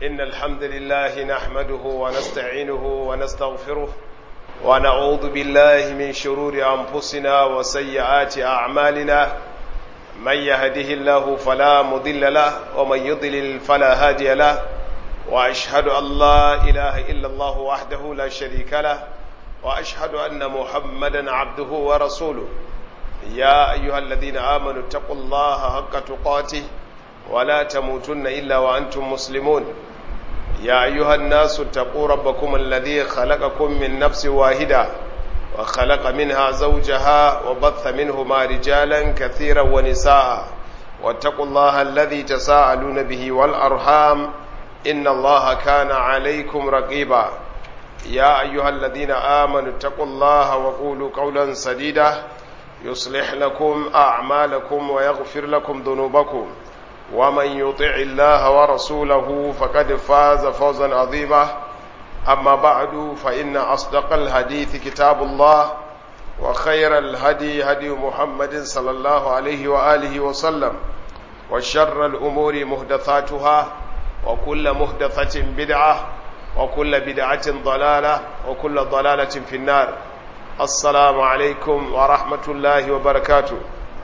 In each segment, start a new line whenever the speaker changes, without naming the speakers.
إن الحمد لله نحمده ونستعينه ونستغفره ونعوذ بالله من شرور أنفسنا وسيئات أعمالنا من يهده الله فلا مضل له ومن يضلل فلا هادي له وأشهد أن لا إله إلا الله وحده لا شريك له وأشهد أن محمدا عبده ورسوله يا أيها الذين آمنوا اتقوا الله حق تقاته ولا تموتن إلا وأنتم مسلمون يا أيها الناس اتقوا ربكم الذي خلقكم من نفس واحدة وخلق منها زوجها وبث منهما رجالا كثيرا ونساء واتقوا الله الذي تساءلون به والأرحام إن الله كان عليكم رقيبا يا أيها الذين آمنوا اتقوا الله وقولوا قولا سديدا يصلح لكم أعمالكم ويغفر لكم ذنوبكم ومن يطع الله ورسوله فقد فاز فوزا عظيما أما بعد فإن أصدق الحديث كتاب الله وخير الهدي هدي محمد صلى الله عليه وآله وسلم وشر الأمور مهدثاتها وكل مهدثة بدعة وكل بدعة ضلالة وكل ضلالة في النار السلام عليكم ورحمة الله وبركاته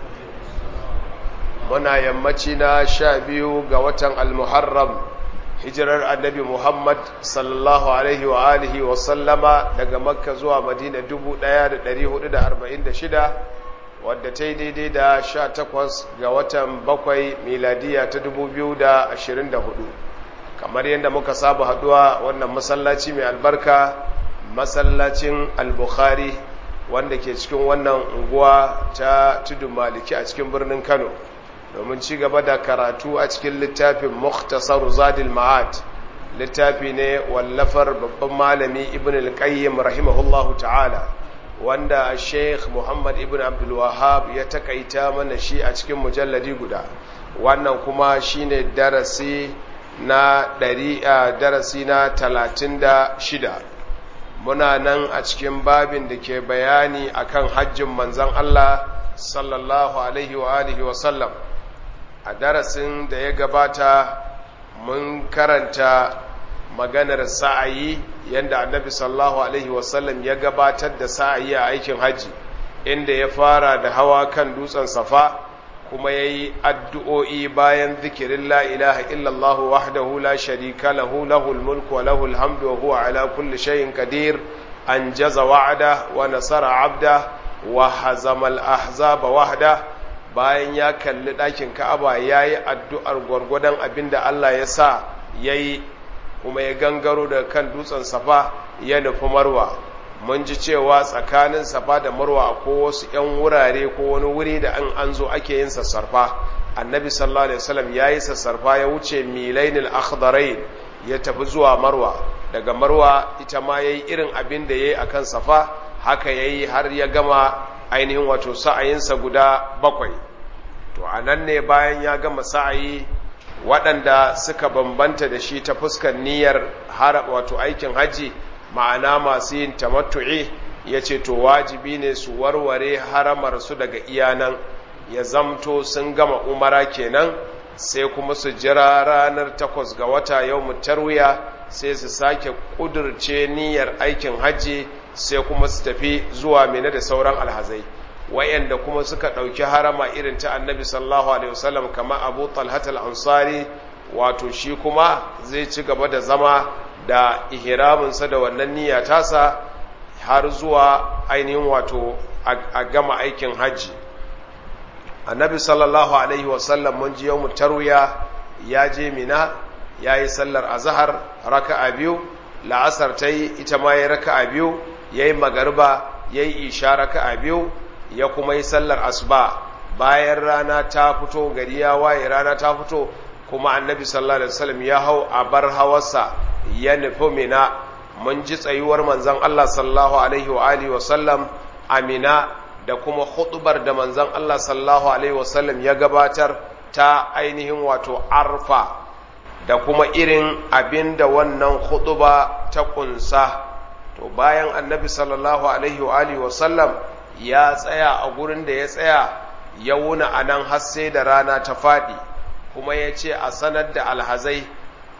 muna yammaci na sha biyu ga watan almuharram hijirar annabi muhammad sallallahu alaihi wa alihi wa sallama daga makka zuwa madina 1446 wadda ta yi daidai da sha takwas ga watan bakwai miladiya ta 2024 kamar yadda muka saba haduwa wannan masallaci mai albarka masallacin al-bukhari wanda ke cikin wannan unguwa ta tudun maliki a cikin birnin kano domin ci gaba da karatu a cikin littafin Muktasar Zadil Ma'ad littafi ne wallafar babban malami Ibn al-Qayyim rahimahullahu ta'ala wanda Sheikh Muhammad Ibn Abdul Wahhab ya takaita mana shi a cikin mujalladi guda wannan kuma shine darasi na ɗari darasi na talatin da shida muna nan a cikin babin da ke bayani akan hajjin manzon Allah sallallahu alaihi wa alihi wa sallam a darasin da ya gabata mun karanta maganar sa'ayi yadda annabi sallallahu alaihi wasallam ya gabatar da sa'ayi a aikin hajji inda ya fara da hawa kan dutsen safa kuma ya yi addu'o'i bayan zikirin la ilaha illallahu wahdahu la sharika lahu lahul mulku wa lahul hamdu wa huwa ala kulli shayin qadir an jaza wa'ada wa nasara abda wa hazamal ahzaba wahda bayan ya kalli ɗakin ka'aba ya yi addu'ar gwargwadon abin da Allah ya sa ya yi kuma ya gangaro da kan dutsen safa ya nufi marwa mun ji cewa tsakanin safa da marwa ko wasu ‘yan wurare ko wani wuri da an an zo ake yin sassarfa annabi sallallahu alaihi wasallam ya yi sassarfa ya wuce milainil akhdarain ya tafi zuwa marwa daga marwa ita ma ya yi irin abin da ya yi a kan safa haka ya yi har ya gama ainihin wato sa'ayinsa guda bakwai to a nan ne bayan ya gama sa'ayi waɗanda suka bambanta da shi ta fuskar niyyar wato aikin hajji ma'ana masu yin tamattu'i ya ce to wajibi ne su warware haramar su daga iyanan ya zamto sun gama umara kenan sai kuma su jira ranar takwas ga wata yau mutarwiya sai su sake ƙudurce niyyar aikin hajji sai kuma su tafi zuwa mene da sauran alhazai wayanda kuma suka ɗauki harama irin ta annabi sallallahu alaihi wasallam kama abu talhat al-ansari wato shi kuma zai ci gaba da zama da ihraminsa da wannan niyya tasa har zuwa ainihin wato a gama aikin hajji annabi sallallahu alaihi wasallam mun ji yau tarwiya ya je mina ya yi sallar azahar raka'a biyu la'asar ta yi ita ma ya raka'a biyu ya yi magarba ya yi isha raka'a biyu ya kuma yi sallar asuba bayan rana ta fito gari ya waye rana ta fito kuma annabi sallallahu alaihi wasallam ya hau a bar hawarsa ya nufi mina mun ji tsayuwar manzon Allah sallallahu alaihi wa alihi wasallam amina da kuma hutubar da manzon Allah sallallahu alaihi wasallam ya gabatar ta ainihin wato arfa da kuma irin abin da wannan hutuba ta kunsa to bayan annabi sallallahu alaihi wa alihi wasallam ya tsaya a gurin da ya tsaya ya wuna a nan har sai da rana ta faɗi kuma ya ce a sanar da alhazai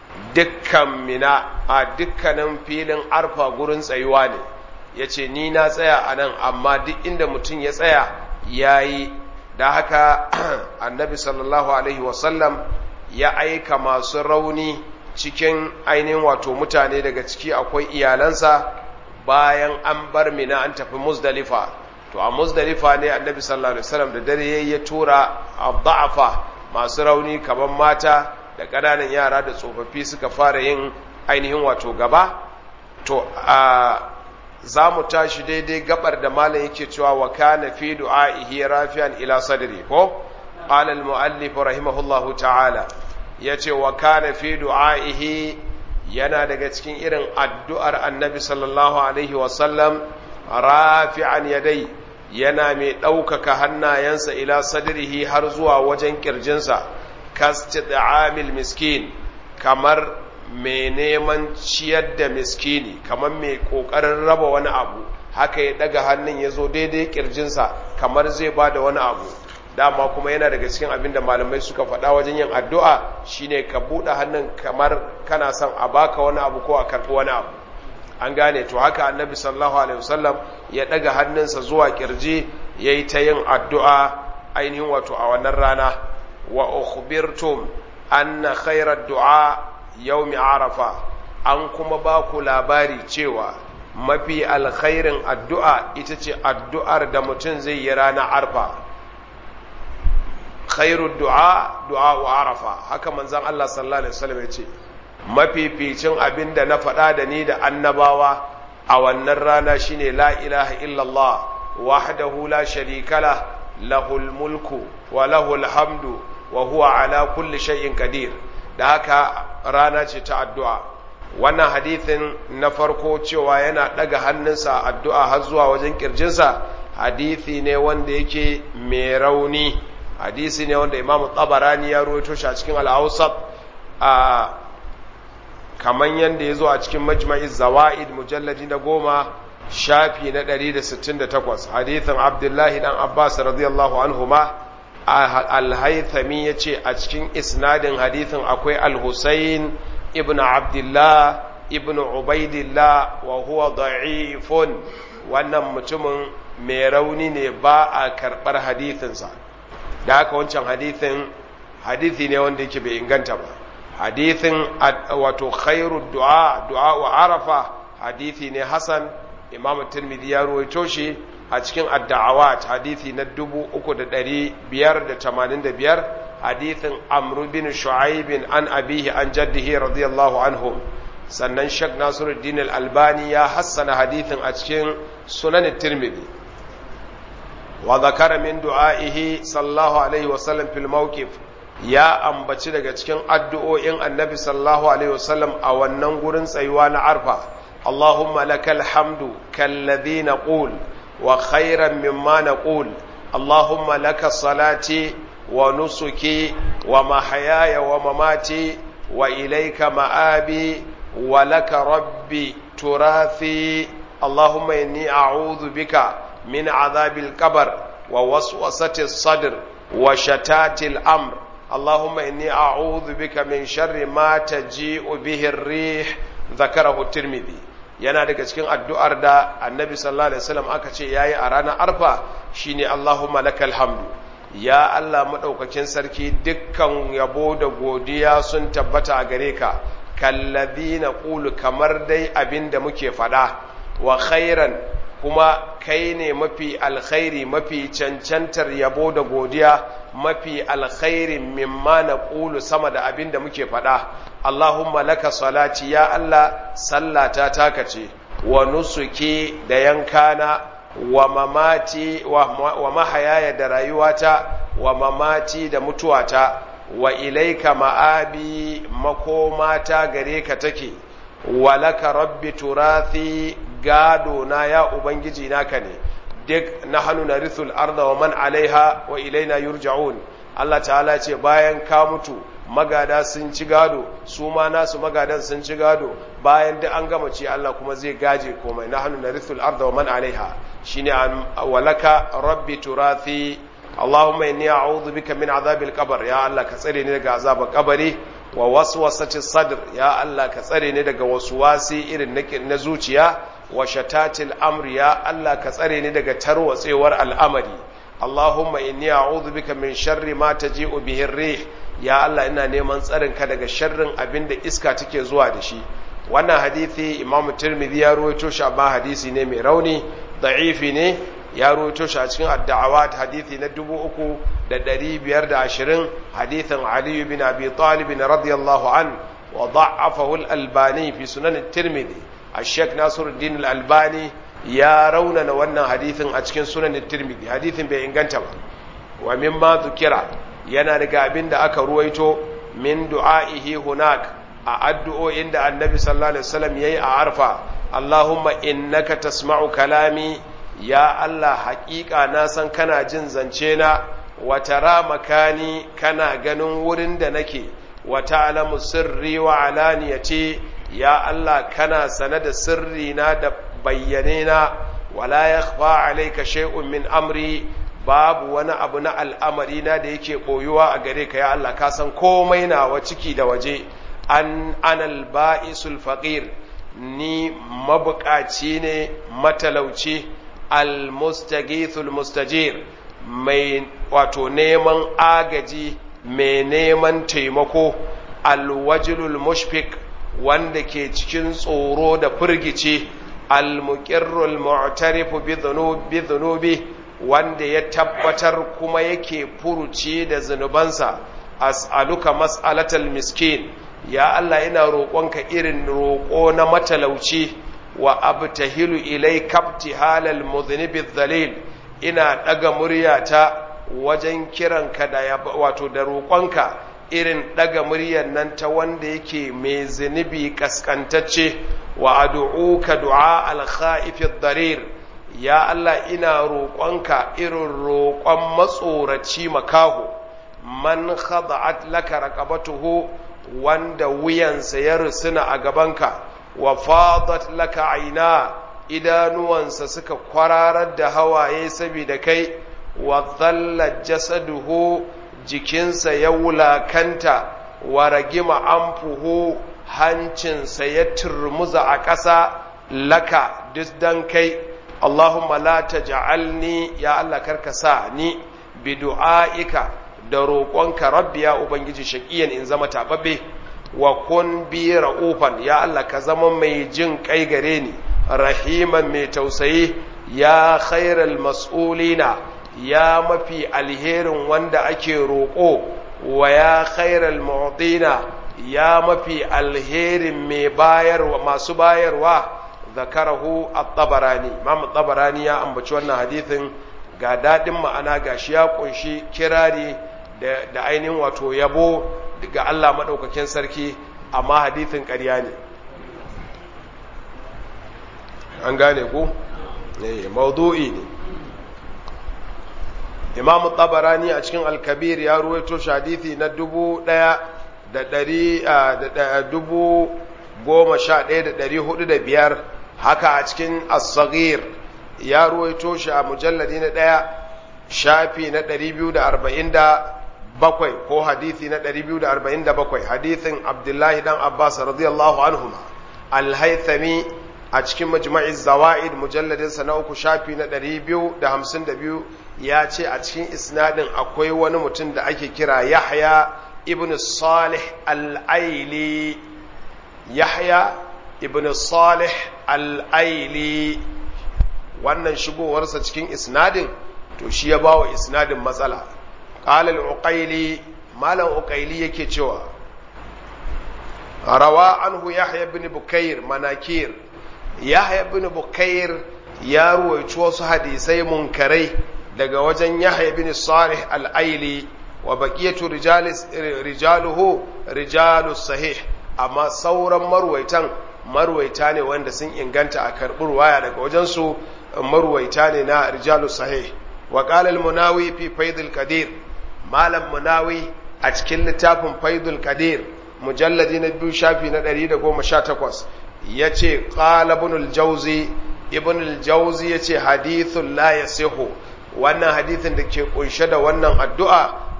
dukkan mina a dukkanin filin arfa gurin tsayuwa ne ya ce ni na tsaya a nan amma duk inda mutum ya tsaya ya yi da haka annabi sallallahu alaihi wasallam ya aika masu rauni cikin ainihin wato mutane daga ciki akwai iyalansa bayan an bar mina an tafi muzdalifa to a muzdalifa ne annabi sallallahu alaihi wasallam da dare ya tura abda'afa masu rauni kamar mata da ƙananan yara da tsofaffi suka fara yin ainihin wato gaba to a za mu tashi daidai gabar da malam yake cewa wa kana fi du'a'ihi rafi'an ila sadri ko qala al muallif rahimahullahu ta'ala yace wa kana fi du'a'ihi yana daga cikin irin addu'ar annabi sallallahu alaihi wa sallam rafi'an yadai yana mai ɗaukaka hannayensa ila sadrihi har zuwa wajen kirjinsa kastid'amil miskin kamar mai neman ciyar da miskini kamar mai kokarin raba wani abu haka ya daga hannun ya zo daidai kirjinsa kamar zai ba da wani abu dama kuma yana daga cikin abin da malamai suka faɗa wajen yin addu'a shine ka buɗe hannun kamar kana son a baka wani abu ko a karɓi wani abu an gane to haka annabi sallallahu alaihi wasallam ya daga hannunsa zuwa kirji yayi ta yin addu'a ainihin wato a wannan rana wa ukhbirtum anna khairar du'a yaumi arafa an kuma ba ku labari cewa mafi alkhairin addu'a ita ce addu'ar da mutum zai yi ranar arfa khairun du'a du'a wa arafa haka manzan Allah sallallahu Alaihi wasallam ya ce mafificin abin da na faɗa da ni da annabawa a wannan rana shine la ilaha illallah wahdahu la sharikala lahul mulku wa lahul hamdu wa huwa ala kulli shay'in qadir da haka rana ce ta addu'a wannan hadithin na farko cewa yana ɗaga hannunsa addu'a har zuwa wajen ƙirjinsa hadithi ne wanda yake mai rauni hadisi ne wanda imamu tabarani ya ruwaito shi a cikin al'ausat a kaman yadda ya zo a cikin majma'i zawa'id mujalladi na goma shafi na 168 hadithin abdullahi dan abbas radiyallahu anhuma al-haythami ya ce a cikin isnadin hadithin akwai al-husayn ibn abdullah ibn ubaidillah wa huwa da'ifun wannan mutumin mai rauni ne ba a karɓar hadithinsa da haka wancan hadithin hadithi ne wanda yake bai inganta ba hadithin wato khairu du'a du'a wa arafa hadithi ne hasan imamu tirmidhi ya ruwaito shi a cikin adda'awat hadithi na 3585 hadithin amru bin shu'aib an abihi an jaddihi radiyallahu anhu sannan shak nasiruddin al-albani ya hassana hadithin a cikin sunan tirmidhi wa zakara min du'aihi sallallahu alaihi wasallam fil mawqif ya ambaci daga cikin addu'o'in annabi sallallahu alaihi wasallam a wannan gurin tsayuwa na arfa allahumma lakal hamdu kalladhi naqul wa khairan mimma naqul allahumma laka salati wa nusuki wa mahayaya wa mamati wa ilayka ma'abi wa laka rabbi turathi allahumma inni a'udhu bika من عذاب القبر ووسوسة الصدر وشتات الأمر اللهم إني أعوذ بك من شر ما تجيء به الريح ذكره الترمذي yana daga cikin addu'ar da annabi sallallahu alaihi wasallam aka ce yayi a ranar arfa shine Allahumma lakal hamdu ya Allah madaukakin sarki dukkan yabo da godiya sun tabbata a gare ka kalladina qulu kamar dai abinda muke fada wa khairan kuma kai ne mafi alkhairi mafi cancantar yabo da godiya mafi alkhairi mimma na ƙulu sama da abin da muke faɗa Allahumma laka salati ya Allah sallata taka ce wa nusuki da yankana wa mamati wa mahayaya da rayuwata wa mamati da mutuwata wa ilaika ma'abi makomata gare ka take wa laka rabbi turathi gado na ya ubangiji naka ne duk na hannu na rithul arda wa man alaiha wa ilaina yurja'un Allah ta'ala ce bayan ka mutu magada sun ci gado su ma nasu magadan sun ci gado bayan duk an gama ce Allah kuma zai gaje komai na hannu na rithul arda wa man alaiha shine walaka rabbi turathi Allahumma inni a'udhu bika min azabil qabr ya Allah ka tsare ni daga azabar kabari wa waswasati sadr ya Allah ka tsare ni daga waswasi irin na zuciya wa shatatil amri ya Allah ka tsare ni daga tarwatsewar al'amari Allahumma inni a'udhu bika min sharri ma taji'u bihi ar-rih ya Allah ina neman tsarin ka daga sharrin abinda iska take zuwa da shi wannan hadisi Imam Tirmidhi ya rawaito shi amma hadisi ne mai rauni da'ifi ne ya rawaito shi a cikin ad-da'awat hadisi na 3520 hadisin Ali bin Abi Talib radiyallahu an wa da'afahu al-Albani fi sunan at-Tirmidhi الشيخ ناصر الدين الألباني ya raunana wannan hadithin a cikin sunan tirmidhi hadithin bai inganta ba wa mimma dhukira yana daga abin da aka ruwaito min du'aihi hunak a addu'o'in da annabi sallallahu alaihi wasallam yayi a arfa Allahumma innaka tasma'u kalami ya Allah haƙiƙa na san kana jin zance na wa tara makani kana ganin wurin da nake wa ta'lamu sirri wa alaniyati ya Allah kana sane da sirri na da bayyane na wala yakhfa alayka shay'un min amri babu wani abu na al'amari na da yake koyuwa a gare ka ya Allah ka san komai nawa ciki da waje an anal ba'isul faqir ni mabukaci ne matalauci almustaghithul mustajir mai wato neman agaji mai neman taimako alwajilul mushfik wanda ke cikin tsoro da firgice almuqirrul mu'tarifu bi dhunubi wanda ya tabbatar kuma yake furuci da zunubansa as'aluka mas'alatal miskin ya Allah ina roƙonka irin roƙo na matalauci wa abtahilu ilayka ibtihalal mudhnibi dhalil ina daga muryata wajen kiranka da wato da roƙonka irin daga muryar nan ta wanda yake mai zunubi kaskantacce wa ad'uka du'a al-kha'if ad-darir ya Allah ina roƙonka irin roƙon matsoraci makaho man khada'at laka raqabatuhu wanda wuyansa ya rusuna a gabanka wa fadat laka aina idanuwansa suka kwararar da hawaye saboda kai wa dhalla jasaduhu jikinsa ya wulakanta wa ragima anfuhu hancinsa ya turmuza a ƙasa laka duk dan kai Allahumma la taj'alni ya Allah karka sa ni bi du'aika da roƙonka rabbi ya ubangiji shaqiyan in zama tababbe wa kun bi ra'ufan ya Allah ka zama mai jin kai gare ni rahiman mai tausayi ya khairal mas'ulina ya mafi alherin wanda ake roƙo wa ya khairal mu'tina ya mafi alherin mai bayarwa masu bayarwa zakarahu at-tabarani imam at-tabarani ya ambaci wannan hadithin ga dadin ma'ana gashi ya kunshi kirari da, da ainihin wato yabo ga Allah madaukakin sarki amma hadithin ƙarya ne an gane ku eh maudu'i ne imam tabarani a cikin al-kabir ya ruwaito shi hadithi na dubu ɗaya da ɗari da dubu goma sha ɗaya da ɗari hudu da biyar haka a cikin as-saghir ya ruwaito shi a mujalladi na ɗaya shafi na ɗari biyu da arba'in da bakwai ko hadithi na ɗari biyu da arba'in da bakwai hadithin abdullahi dan abbas radiyallahu anhuma al-haythami a cikin majma'i zawa'id mujalladinsa na uku shafi na ɗari biyu da hamsin da biyu ya ce a cikin isnadin akwai wani mutum da ake kira yahya ibn salih al'aili yahya ibn salih al'aili wannan shigowarsa cikin isnadin to shi ya ba wa isnadin matsala ƙalal uƙaili malam uƙaili yake cewa rawa anhu yahya ibn bukair manakir yahya ibn bukair ya ruwaici wasu hadisai munkarai daga wajen yahya ibn salih al'aili wa baqiyatu rijaluhu rijalus sahih amma sauran marwaitan marwaita ne wanda sun inganta a karɓar waya daga wajen su marwaita ne na rijalus sahih wa qala al-munawi fi faidul qadir malam munawi a cikin littafin faidul qadir mujalladi na biyu shafi na 118 yace qala ibn al-jawzi ibn al-jawzi yace hadithun la yasihu wannan hadithin da ke kunshe da wannan addu'a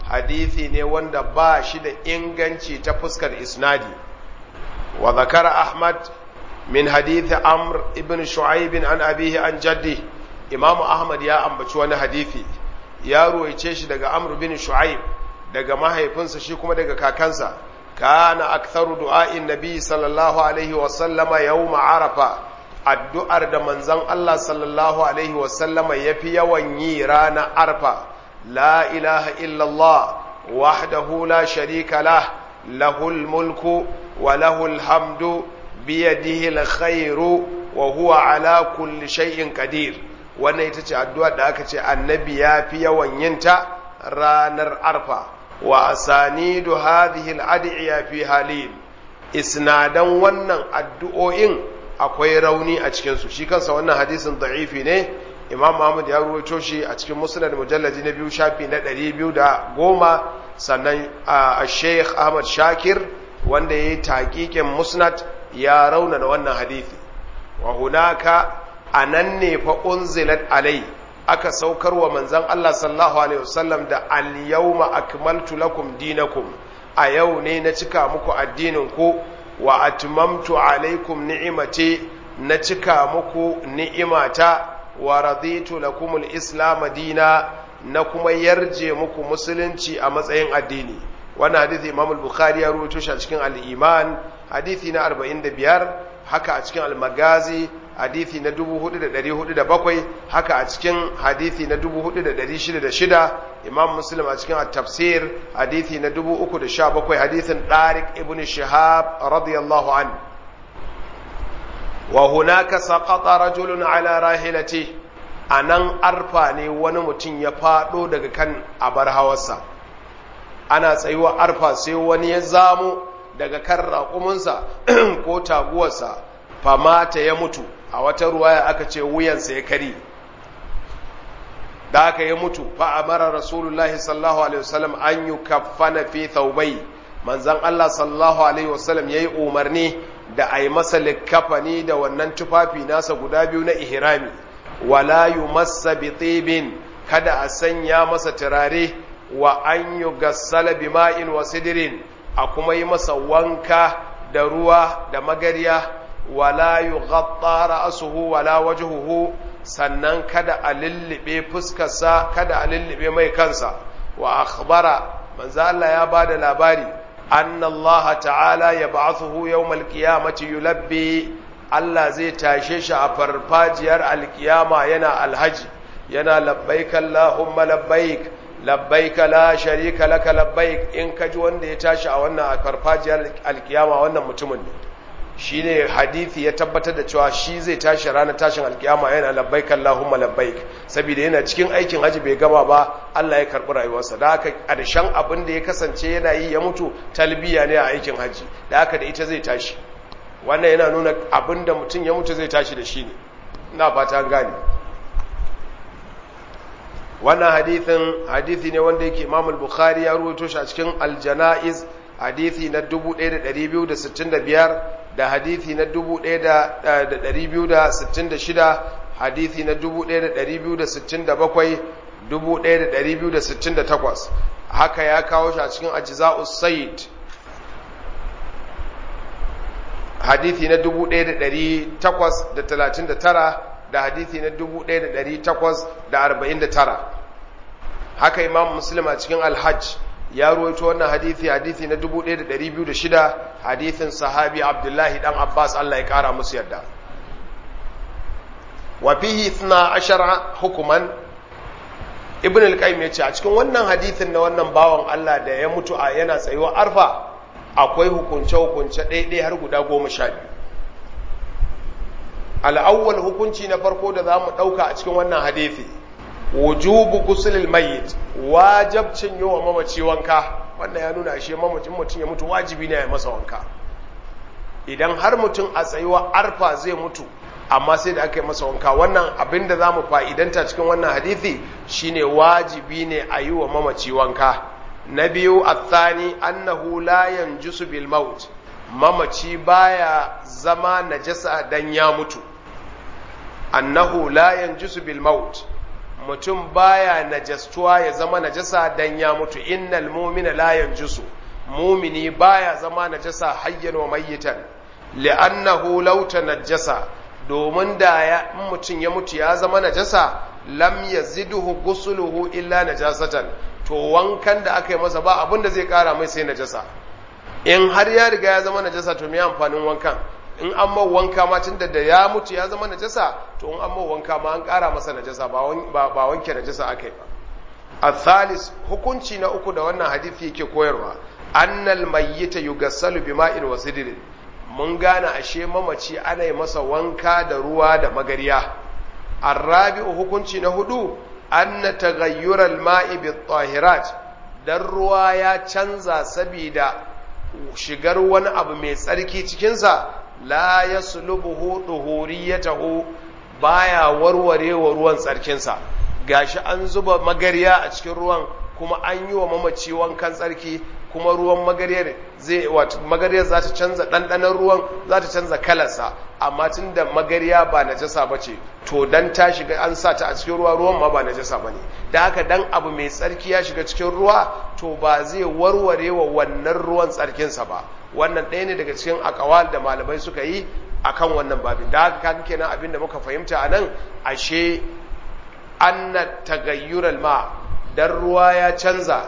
hadithi ne wanda ba shi da inganci ta fuskar isnadi wa zakara ahmad min hadithi amr ibn shu'aib an abihi an jaddi imamu ahmad ya ambaci wani hadithi ya ruwaice shi daga amr bin shu'aib daga mahaifinsa shi kuma daga kakansa kana aktharu du'a'in nabi sallallahu alaihi wa sallama yawm arafa addu'ar da manzon Allah sallallahu alaihi wa sallama yafi yawan yi ranar arfa la ilaha illa Allah wahdahu la sharika lah lahul mulku wa lahul hamdu biyadihi alkhairu wa huwa ala kulli shay'in qadir wannan ita ce addu'ar da aka ce annabi ya fi yawan yinta ranar arfa wa asanidu hadhihi al-ad'iya fi halin isnadan wannan addu'o'in akwai rauni a cikin su shi kansa wannan hadisin da'ifi ne imam Muhammad ya ruwaito shi a cikin musnad mujalladi na biyu shafi na 210 sannan a Sheikh Ahmad Shakir wanda yayi taqiqin musnad ya raunana wannan hadisi wa hunaka anan ne fa unzilat alai aka saukar wa manzan Allah sallallahu Alaihi wasallam da al-yawma akmaltu lakum dinakum a yau ne na cika muku addininku wa atmamtu alaikum ni'imati na cika muku ni'imata wa raditu lakum al-islam dina na kuma yarje muku musulunci a matsayin addini wannan hadisi Imam al-Bukhari ya rawaito shi a cikin al-Iman hadisi na 45 haka a cikin al-Magazi hadithi na 4407 haka a cikin hadithi na 4606 imam muslim a cikin at-tafsir hadithi na 317 hadithin Tariq ibn Shihab radiyallahu an wa hunaka saqata rajulun ala rahilati anan arfa ne wani mutum ya fado daga kan abar hawarsa ana tsayuwa arfa sai wani ya zamo daga kan raƙuminsa ko taguwarsa famata ya mutu a wata ruwaya aka ce wuyansa ya kari da aka ya mutu fa amara rasulullahi sallallahu alaihi wasallam an yi kafana fi thaubai manzan Allah sallallahu alaihi wasallam ya yi umarni da a yi masa likkafani da wannan tufafi nasa guda biyu na ihrami wala yu masa bitibin kada a sanya masa turare wa an yi gassala bima'in wa sidirin a kuma yi masa wanka da ruwa da magarya wala yughatta ra'suhu wala wajhuhu sannan kada a lullube fuskarsa kada a lullube mai kansa wa akhbara manzo Allah ya bada labari anna Allah ta'ala yab'athuhu yawmal qiyamati yulabbi Allah zai tashe shi a farfajiyar alkiyama yana alhaji yana labbaik Allahumma labbaik labbaik la sharika laka labbaik in kaji wanda ya tashi a wannan farfajiyar alkiyama wannan mutumin ne shi ne hadithi ya tabbatar da cewa shi zai tashi ranar tashin alkiyama yana labbaik Allahumma labbaik saboda yana cikin aikin haji bai gama ba Allah ya karbi rayuwarsa da haka ƙarshen abin da ya kasance yana yi ya mutu talbiya ne a aikin haji da haka da ita zai tashi wannan yana nuna abin da mutum ya mutu zai tashi da shi ne ina fata gane wannan hadithin hadithi ne wanda yake Imam al-Bukhari ya ruwaito shi a cikin al-Janaiz hadithi na 1265 da hadithi na 1266 hadithi na 1267 1268 haka ya kawo shi a cikin ajza'us sayyid hadithi na 1839 da hadithi na 1849 haka imam muslim a cikin alhajj ya ruwaito wannan hadithi hadithi na 1206 hadithin sahabi abdullahi dan abbas Allah ya kara musu yadda wa fihi 12 hukuman ibn al-qayyim yace a cikin wannan hadithin na wannan bawan Allah da ya mutu a yana tsayuwa arfa akwai hukunce hukunce ɗaiɗai har guda goma sha biyu al'awwal hukunci na farko da za mu ɗauka a cikin wannan hadithi wujubu gusulil mayyit wajabcin yi wa mamaci wanka wannan ya nuna ashe mamacin mutum ya mutu wajibi ne ya masa wanka idan har mutum a tsayuwa arfa zai mutu amma sai da aka yi masa wanka wannan abin da za mu fa'idanta cikin wannan hadithi shine wajibi ne a yi wa mamaci wanka na biyu athani annahu la yanjusu bil maut mamaci baya zama najasa dan ya mutu annahu la yanjusu bil maut mutum baya najastuwa ya zama najasa dan ya mutu innal mu'mina la yanjusu mumini baya zama najasa hayyan wa mayyitan li'annahu law tanajjasa domin da ya mutum ya mutu ya zama najasa lam yazidhu ghusluhu illa najasatan to wankan da aka yi masa ba abin da zai kara mai sai najasa in har ya riga ya zama najasa to me amfanin wankan in an ma wanka ma tunda da ya mutu ya zama najasa to in an ma wanka ma an kara masa najasa ba ba wanke najasa aka yi ba الثالث hukunci na uku da wannan hadisi yake koyarwa annal mayyita yugassalu bima'in wa sidrin mun gane ashe mamaci ana yi masa wanka da ruwa da magariya arrabi'u hukunci na hudu anna taghayyura al-ma'i bit-tahirat dan ruwa ya canza saboda shigar wani abu mai tsarki cikin sa la yaslubuhu duhuriyatahu baya warware wa ruwan tsarkin sa gashi an zuba magariya a cikin ruwan kuma an yi wa mamaci wankan tsarki kuma ruwan magariyar zai wato magariyar za ta canza ɗanɗanon ruwan za ta canza kalarsa amma tun da magariya ba najasa ba ce to dan ta shiga an sa ta a cikin ruwa ruwan ma ba najasa ba ne da haka dan abu mai tsarki ya shiga cikin ruwa to ba zai warware wa wannan ruwan tsarkinsa ba wannan ɗaya ne daga cikin akawal da malamai suka yi akan wannan babin da haka kan kenan abin da muka fahimta a nan ashe anna tagayyural ma dan ruwa ya canza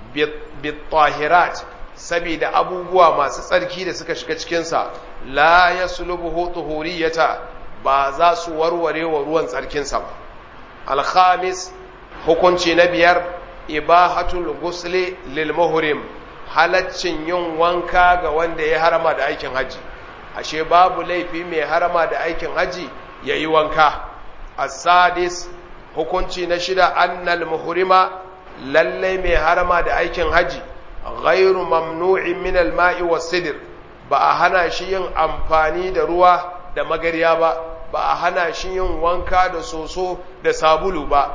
bitahirat saboda abubuwa masu tsarki da suka shiga cikinsa la ya sulubuhu tuhuriyata ba za su warware wa ruwan tsarkinsa ba alhamis hukunci na biyar ibahatul gusli lil muhrim halaccin yin wanka ga wanda ya harama da aikin haji ashe babu laifi mai harama da aikin haji ya yi wanka asadis hukunci na shida annal muhrima lallai mai harama da aikin haji ghairu mamnu'in min al-ma'i was-sidr ba a hana shi yin amfani da ruwa da magariya ba ba a hana shi yin wanka da soso da sabulu ba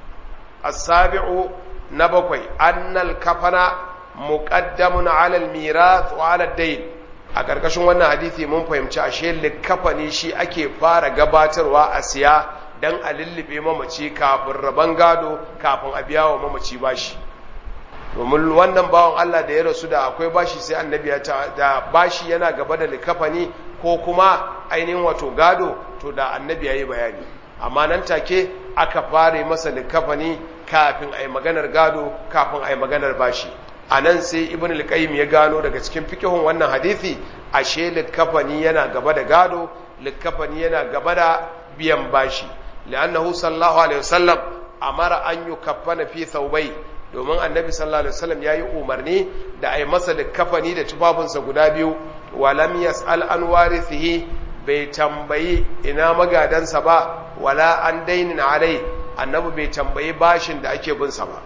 as-sabi'u na bakwai annal kafana muqaddamun 'ala al-mirath wa 'ala ad-dayn a karkashin wannan hadisi mun fahimci ashe likafani shi ake fara gabatarwa a siya dan a lullube mamaci kafin rabon gado kafin a biya wa mamaci bashi domin wannan bawan Allah da ya rasu da akwai bashi sai annabi ya da bashi yana gaba da likafani ko kuma ainihin wato gado to da annabi ya yi bayani amma nan take aka fare masa likafani kafin a yi maganar gado kafin a yi maganar bashi a nan sai ibn al ya gano daga cikin fikihun wannan hadisi ashe likafani yana gaba da gado likafani yana gaba da biyan bashi li'annahu sallallahu alaihi wasallam amara an yukaffana fi thawbai domin annabi sallallahu alaihi wasallam yayi umarni da ai masa da kafani da tufafinsa guda biyu wa lam yas'al an warithihi bai tambayi ina magadansa ba wala an dainin alai annabi bai tambayi bashin da ake bin sa ba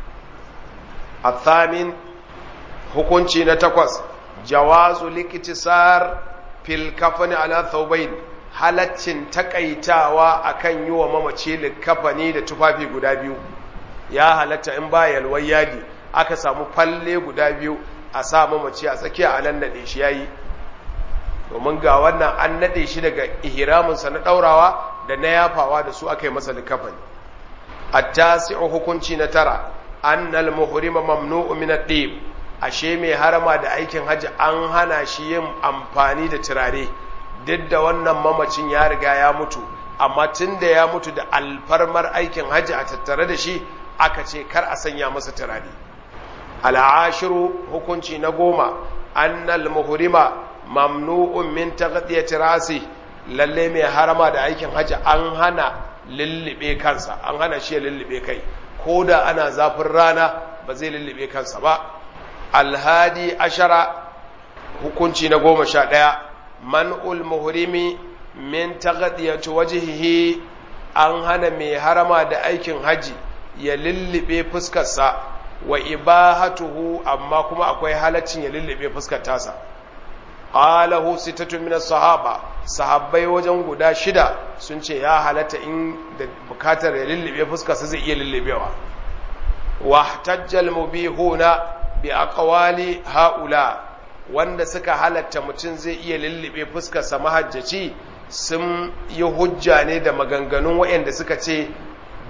athamin hukunci na takwas jawazu liktisar fil kafani ala thawbain halaccin takaitawa akan yi wa mamaci likafani da tufafi guda biyu ya halatta in ba yalwar yadi aka samu falle guda biyu a sa mamaci a tsakiya a nan naɗe shi yayi domin ga wannan an naɗe shi daga ihraminsa na ɗaurawa da na yafawa da su aka yi masa likafani at-tasi'u hukunci na tara annal muhrima mamnu'u min ad-dib ashe mai harama da aikin haji an hana shi yin amfani da turare duk da wannan mamacin ya riga ya mutu amma tun da ya mutu da alfarmar aikin haji a tattare da shi aka ce kar a sanya masa turare al'ashiru hukunci na goma annal muhrima mamnu'un min taghdiyati rasi lalle mai harama da aikin haji an hana lullube kansa an hana shi ya lullube kai ko da ana zafin rana ba zai lullube kansa ba alhadi ashara hukunci na goma sha ɗaya man'ul muhrimi min taghdiyati wajhihi an hana mai harama da aikin haji ya lullube fuskarsa wa ibahatuhu amma kuma akwai halaccin ya lullube fuskar tasa qalahu sittatu min sahaba sahabbai wajen guda shida sun ce ya halatta in da bukatar ya lullube fuskarsa zai iya lullubewa wa ihtajjal mubihuna bi aqwali haula wanda suka halatta mutum zai iya lullube fuskarsa mahajjaci sun yi hujja ne da maganganun waɗanda suka ce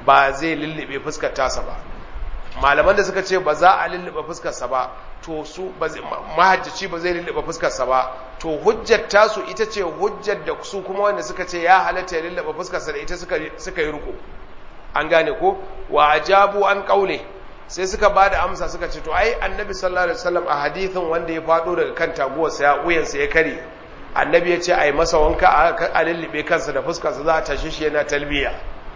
ba zai lullube fuskar tasa ba malaman da suka ce ba za a lullube fuskarsa ba to su mahajjaci ba zai lullube fuskarsa ba to hujjar tasu ita ce hujjar da su kuma wanda suka ce ya halatta ya lullube fuskarsa da ita suka yi riko an gane ko wa ajabu an kaule sai suka ba da amsa suka ce to ai annabi sallallahu alaihi wasallam a hadithin wanda ya fado daga kan taguwarsa ya uyansa ya kare annabi ya ce ai masa wanka a lullube kansa da fuskarsa za a tashi shi yana talbiya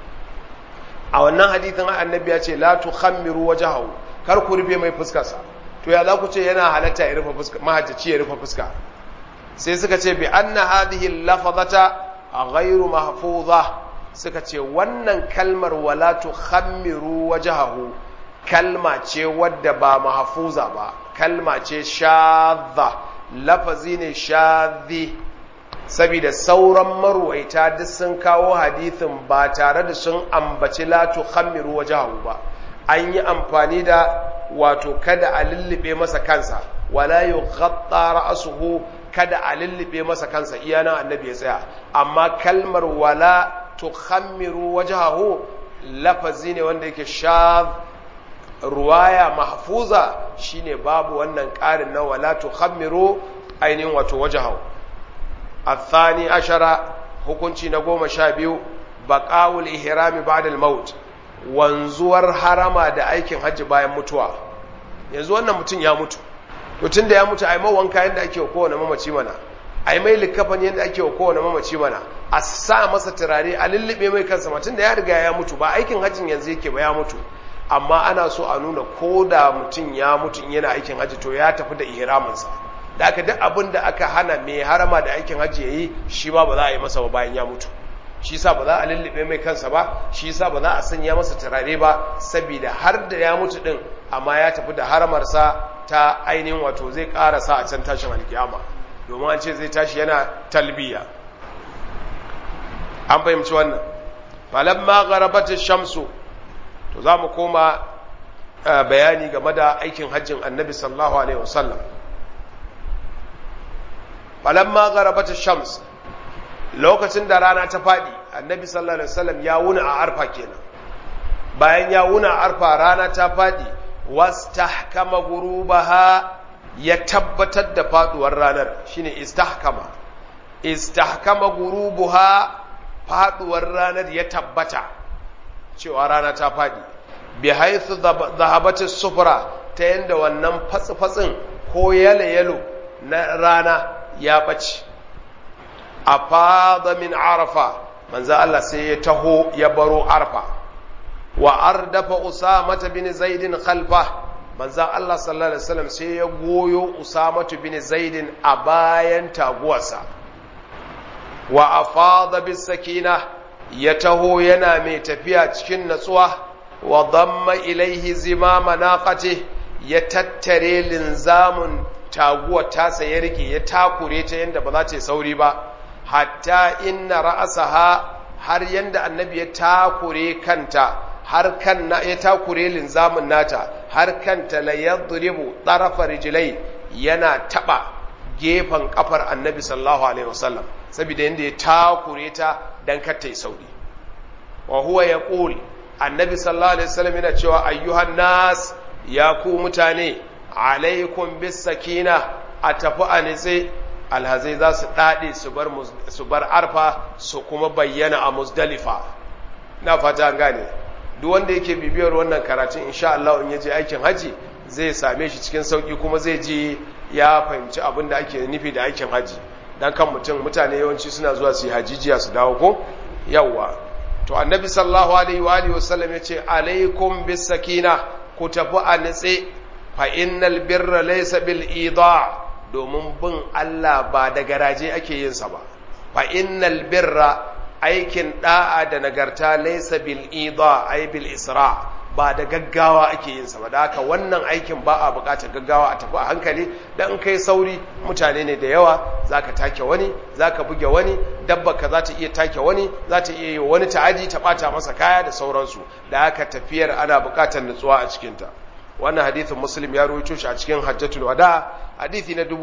a wannan hadithin annabi ya ce la tukhammiru wajhahu kar ku rufe mai fuskarsa to ya za ku ce yana halatta ya rufe fuska mahajjaci ya rufe fuska sai suka ce bi anna hadhihi lafazata ghairu mahfuza suka ce wannan kalmar wala tukhammiru wajhahu kalma ce wadda ba mahfuza ba kalma ce shadha lafazi ne shadhi saboda sauran marwaita duk sun kawo hadithin ba tare da sun ambaci la tukhammiru wajhahu ba an yi amfani da wato kada a lullube masa kansa wala yughatta ra'suhu kada a lullube masa kansa iya nan annabi ya tsaya amma kalmar wala tukhammiru wajhahu lafazi ne wanda yake shadh ruwaya mahfuza shine babu wannan ƙarin na wala tukhammiru ainihin wato wajhahu الثاني عشر hukunci na goma sha biyu baƙawul ihrami ba'da al-maut wanzuwar harama da aikin hajji bayan mutuwa yanzu wannan mutum ya mutu to tunda ya mutu ai mai wanka yanda ake wa kowane mamaci mana ai mai likafani yanda ake wa kowane mamaci mana a sa masa turare a lullube mai kansa ma tunda ya riga ya mutu ba aikin hajjin yanzu yake ba ya mutu amma ana so a nuna ko da mutum ya mutu yana aikin hajji to ya tafi da ihraminsa da aka duk abin da aka hana mai harama da aikin hajji ya yi shi ba ba za a yi masa ba bayan ya mutu shi sa ba za a lullube mai kansa ba shi sa ba za a sanya masa turare ba saboda har da ya mutu din amma ya tafi da haramarsa ta ainihin wato zai karasa a can tashin alkiyama domin an ce zai tashi yana talbiya an fahimci wannan falamma gharabat shamsu to za mu koma bayani game da aikin hajjin annabi sallallahu alaihi wasallam falamma gharabat shams lokacin da rana ta fadi annabi sallallahu alaihi wasallam ya wuna a arfa kenan bayan ya wuna a arfa rana ta fadi wastahkama gurubaha ya tabbatar da faduwar ranar shine istahkama istahkama gurubuha faduwar ranar ya tabbata cewa rana ta fadi bi haythu dhahabat sufra ta yanda wannan fatsi-fatsin ko yalo-yalo na rana ya ɓace a fada min arafa manzo Allah sai ya taho ya baro arfa wa ardafa usamata bin zaidin khalfa manzo Allah sallallahu alaihi wasallam sai ya goyo usamatu bin zaidin a bayan taguwarsa wa afada bis sakina ya taho yana mai tafiya cikin natsuwa wa damma ilaihi zimama naqati ya tattare linzamun taguwar tasa ya rike ya takure ta yadda ba za ta yi sauri ba hatta inna ra'asaha har yadda annabi ya takure kanta har kan na ya takure linzamin nata har kanta la yadribu tarafa rijlai yana taba gefen kafar annabi sallallahu alaihi wasallam saboda yadda ya takure ta dan kar ta yi sauri wa huwa yaqul annabi sallallahu alaihi wasallam yana cewa ayyuhan nas ya ku mutane alaikum bis sakina a tafi a nitse alhazai za su daɗe su bar arfa su kuma bayyana a musdalifa na fata an gane duk wanda yake bibiyar wannan karatun insha Allah in yaje aikin haji zai same shi cikin sauki kuma zai ji ya fahimci abin da ake nufi da aikin haji dan kan mutum mutane yawanci suna zuwa su yi hajijiya su dawo ko yawwa to annabi sallallahu alaihi wa alihi wasallam yace alaikum bis sakina ku tafi a nitse fa innal birra laysa bil ida domin bin Allah ba da garaje ake yin sa ba fa innal birra aikin da'a da nagarta laysa bil ida ay bil isra ba da gaggawa ake yin sa ba da haka wannan aikin ba a bukatar gaggawa a tafi a hankali dan kai sauri mutane ne da yawa zaka take wani zaka buge wani dabba ka za ta iya take wani za ta iya yi wani ta'adi ta bata masa kaya da sauransu da haka tafiyar ana bukatar nutsuwa a cikinta wannan hadithin muslim ya rawaito shi a cikin hajjatul wada hadithi na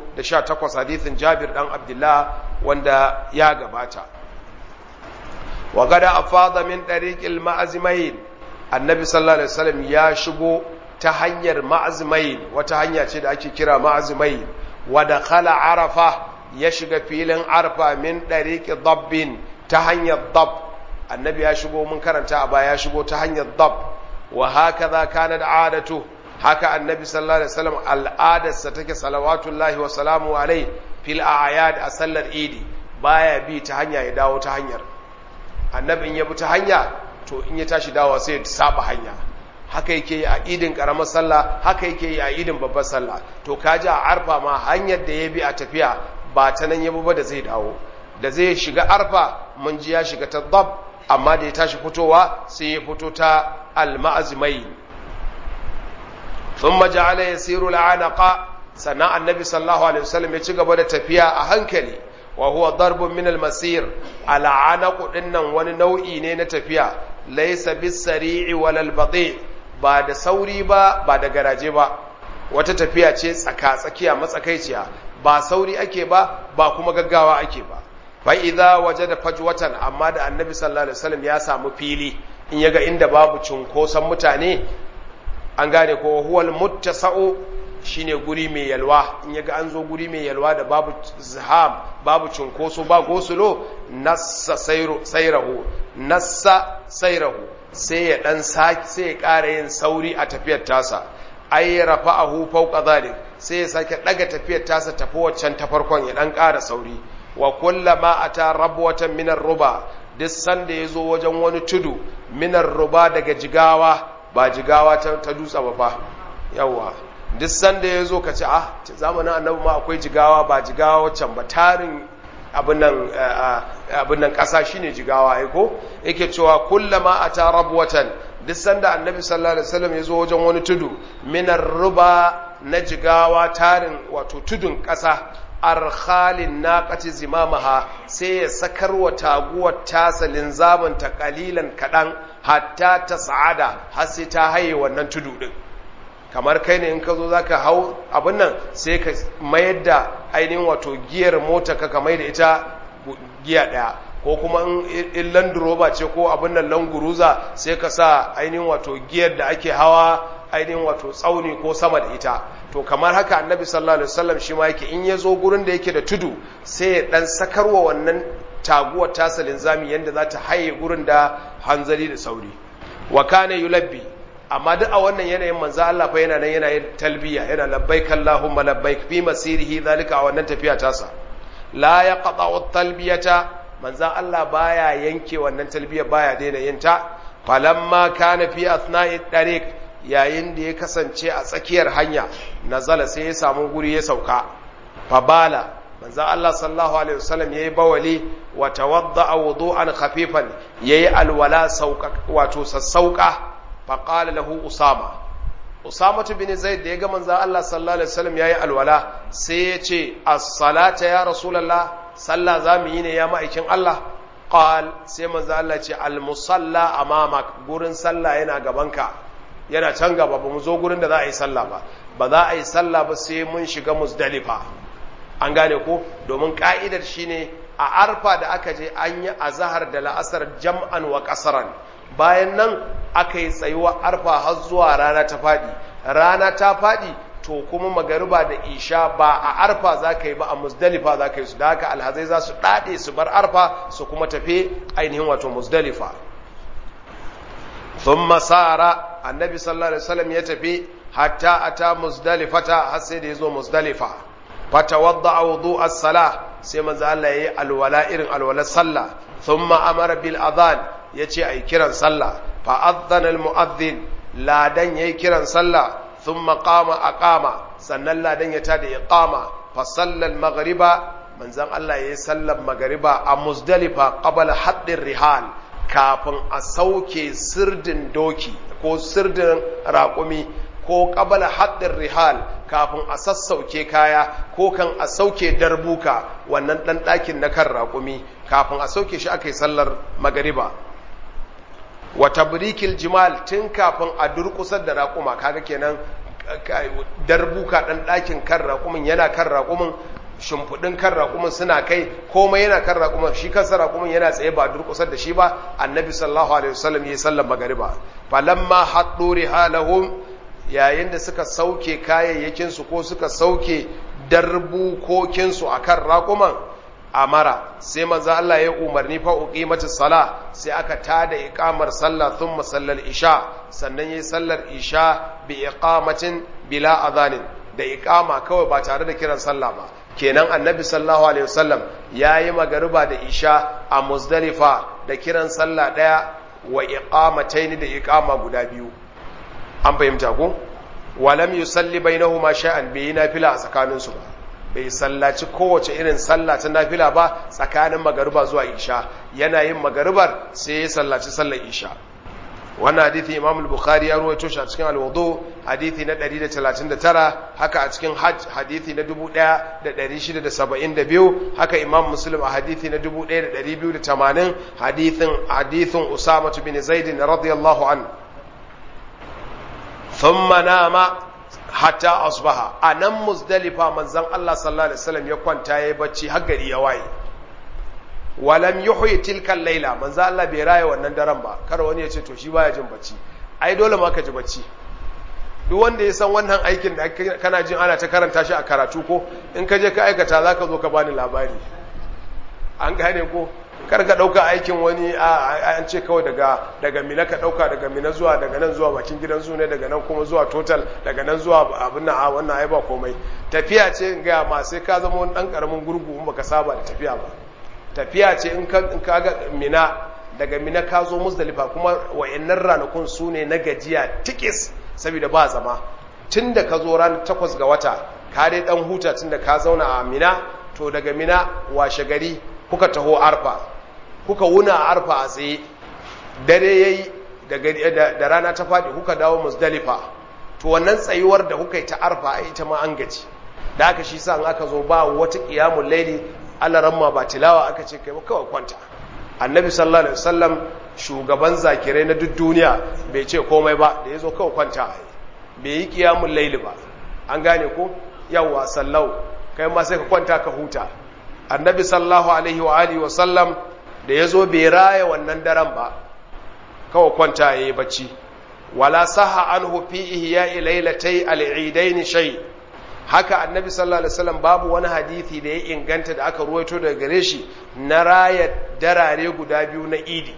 1218 hadithin jabir dan abdullah wanda ya gabata wa gada afada min dariqil ma'azmain annabi sallallahu alaihi wasallam ya shigo ta hanyar ma'azmain wata hanya ce da ake kira ma'azmain wa dakhala arafa ya shiga filin arfa min dariqi dabbin ta hanyar dab annabi ya shigo mun karanta a baya ya shigo ta hanyar dab wa hakaza kanat adatu haka annabi sallallahu alaihi wasallam al'adarsa take salawatullahi wa salamu alai fil a'yad a sallar idi baya bi ta hanya ya dawo ta hanyar annabin ya bi ta hanya to in ya tashi dawo sai ya saba hanya haka yake yi a idin karamar sallah haka yake yi a idin babbar sallah to kaji a arfa ma hanyar da ya bi a tafiya ba ta nan ya ba da zai dawo da zai shiga arfa mun ji ya shiga ta dab amma da ya tashi fitowa sai ya fito ta al-ma'azmai thumma ja'ala yasiru al-anaqa sannan annabi sallallahu alaihi wasallam ya ci gaba da tafiya a hankali wa huwa darbun min al-masir al-anaqu dinnan wani nau'i ne na tafiya laysa bis-sari'i wal bati ba da sauri ba ba da garaje ba wata tafiya ce tsaka tsakiya matsakaiciya ba sauri ake ba ba kuma gaggawa ake ba fa idza wajada fajwatan amma da annabi sallallahu alaihi wasallam ya samu fili in yaga inda babu cunkoson mutane an gane ko huwal muttasa'u shine guri mai yalwa in yaga an zo guri mai yalwa da babu zaham babu cunkoso ba gosulo nassa sairahu nassa sairahu sai ya dan saki sai ya ƙara yin sauri a tafiyar tasa ay rafa'ahu fawqa dhalik sai ya sake daga tafiyar tasa tafi waccan ta farkon ya dan ƙara sauri wa kullama ata rabwatan min ruba duk sanda yazo wajen wani tudu min ruba daga jigawa ba jigawa ta, ta dutsa ba fa yawa duk sanda yazo kace ah zamanin annabi ma akwai jigawa ba jigawa waccan ba tarin abin nan abin nan kasa shine jigawa ai ko yake cewa kullama ata rabwatan duk sanda annabi sallallahu alaihi wasallam yazo wajen wani tudu min ruba na jigawa tarin wato tudun kasa arkhalin naqati zimamaha sai ya sakar wa taguwar tasa linzamin ta kalilan kadan hatta ta sa'ada har sai ta haye wannan tudu din kamar kai ne in ka zo zaka hau abin nan sai ka mayar da ainihin wato giyar mota ka ka da ita giya daya ko kuma in land rover ce ko abin nan languruza sai ka sa ainihin wato giyar da ake hawa ainihin wato tsauni ko sama da ita to kamar haka annabi sallallahu alaihi wasallam shi ma yake in ya zo gurin da yake da tudu sai ya dan sakarwa wannan taguwar tasa linzami yanda za ta haye gurin da hanzari da sauri wa kana yulabbi amma duk a wannan yanayin manzo Allah fa yana nan yana yin talbiya yana labbaik allahumma labbaik fi masirihi zalika a wannan tafiya tasa la yaqta'u talbiyata manzo Allah baya yanke wannan talbiya baya daina yin ta falamma kana fi athna'i tariq yayin da ya kasance a tsakiyar hanya nazala sai ya samu guri ya sauka fabala manzo Allah sallallahu alaihi wasallam yayi bawali wa tawadda'a wudu'an khafifan yayi alwala sauka wato sassauka faqala lahu usama usama bin zaid da ya ga manzo Allah sallallahu alaihi wasallam yayi alwala sai ya ce as-salata ya rasulullah sallah zamu yi ne ya ma'aikin Allah qal sai manzo Allah ce al-musalla amamak gurin sallah yana gabanka yana can gaba ba mu zo gurin da za a yi sallah ba ba za a yi sallah ba sai mun shiga musdalifa an gane ko domin ka'idar shine a arfa da aka je an yi azahar da la'asar jam'an wa kasaran bayan nan aka yi tsayuwa arfa har zuwa rana ta faɗi rana ta faɗi to kuma magariba da isha ba a arfa za ka yi ba a musdalifa za ka yi su da haka alhazai za su ɗaɗe su bar arfa su kuma tafi ainihin wato musdalifa ثم سار النبي صلى الله عليه وسلم يتفي حتى أتى مزدلفة حسيد يزو مزدلفة فتوضع وضوء الصلاة سيما زال لي الولاء الولاء صلى ثم أمر بالأذان يتي أي كرا صلى فأذن المؤذن لا دن يي كرا صلى ثم قام أقام سنن لا دن يتادي إقامة فصلى المغرب من زال الله يسلم مغربا مزدلفة قبل حد الرحال kafin a sauke sirdin doki ko sirdin raƙumi ko ƙabala haɗin rihal kafin a sassauke kaya ko kan a sauke darbuka wannan ɗan ɗakin na kan raƙumi kafin a sauke shi aka yi sallar magariba wata birikil jimal tun kafin a durƙusar da raƙuma kaga kenan darbuka ɗan ɗakin kan raƙumin yana kan raƙumin shimfiɗin kan raƙumin suna kai komai yana kan raƙumin shi kansa raƙumin yana tsaye ba durƙusar da shi ba annabi sallallahu alaihi wasallam ya yi sallar magariba falamma haɗu rihalahum yayin da suka sauke kayayyakinsu ko suka sauke darbukokinsu a kan raƙuman amara sai manzo Allah ya umarni fa uqimatis sala sai aka tada iqamar sallah thumma sallal isha sannan yayi sallar isha bi iqamatin bila adhanin da iqama kawai ba tare da kiran sallah ba kenan annabi sallallahu alaihi wasallam yayi magariba da isha a muzdalifa da kiran sallah daya wa iqamataini da iqama guda biyu an fahimta ko walam yusalli bainahuma sha'an bai nafila a tsakaninsu ba bai sallaci kowace irin sallah ta nafila ba tsakanin magariba zuwa isha yana yin magaribar sai ya sallaci sallar isha wannan hadithi imam al-bukhari ya ruwaito shi a cikin al-wudu hadithi na 139 haka a cikin hajj hadithi na 1672 haka imam muslim a hadithi na 1280 hadithin hadithin usama bin zaid radiyallahu an thumma nama hatta asbaha a nan muzdalifa manzan Allah sallallahu alaihi wasallam ya kwanta yayi bacci har gari ya waye walam yuhyi tilka laila manzan Allah bai raye wannan daren ba kar wani ya ce to shi baya jin bacci ai dole ma ka ji bacci duk wanda ya san wannan aikin da kana jin ana ta karanta shi a karatu ko in ka je ka aikata zaka zo ka bani labari an gane ko kar ka dauka aikin wani an ce kawai daga daga mina ka dauka daga mina zuwa daga nan zuwa bakin gidan su ne daga nan kuma zuwa total daga nan zuwa abin nan a wannan ai ba komai tafiya ce in ga ma sai ka zama wani dan karamin gurgu in baka saba da tafiya ba tafiya ce in ka in ka ga mina daga mina ka zo muzdalifa kuma wayannan ranakun su ne na gajiya tikis saboda ba zama tunda ka zo ranar takwas ga wata ka dai dan huta tunda ka zauna a mina to daga mina washe gari kuka taho arfa kuka wuna a arfa a tsaye dare ya yi da rana ta faɗi kuka dawo musdalifa to wannan tsayuwar da kuka yi ta arfa a ita ma an gaji da aka shi sa aka zo ba wata ƙiyamun laili alaramma ba tilawa aka ce kai kawai kwanta annabi sallallahu alaihi wasallam shugaban zakirai na duk duniya bai ce komai ba da ya zo kawai kwanta bai yi ƙiyamun laili ba an gane ko yawwa sallau kai ma sai ka kwanta ka huta annabi sallallahu alaihi wa alihi wa sallam da ya zo bai raya wannan daren ba kawai kwanta ya yi bacci wala saha an hufi ihya lailatai al'idaini shay haka annabi sallallahu alaihi wasallam babu wani hadithi da ya inganta da aka ruwaito daga gare shi na raya darare guda biyu na idi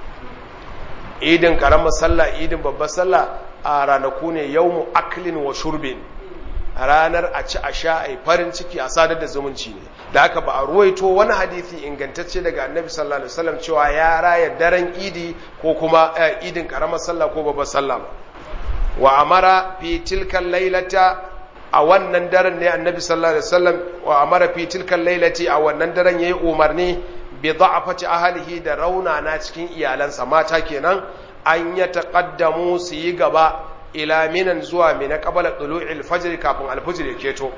idin karamar sallah idin babbar sallah a ranaku ne yawmu aklin wa shurbin ranar a ci a sha a farin ciki a sadar da zumunci ne da aka ba a ruwaito wani hadithi ingantacce daga annabi sallallahu alaihi wasallam cewa ya raya daren idi ko kuma idin karamar sallah ko babbar sallah ba wa amara fi tilkan lailata a wannan daren ne annabi sallallahu alaihi wasallam wa amara fi tilkan lailati a wannan daren yayi umarni bi da'afati ahlihi da rauna na cikin iyalansa mata kenan an ya taqaddamu su yi gaba ila minan zuwa mina qabala tulu'il fajr kafin alfajr ya keto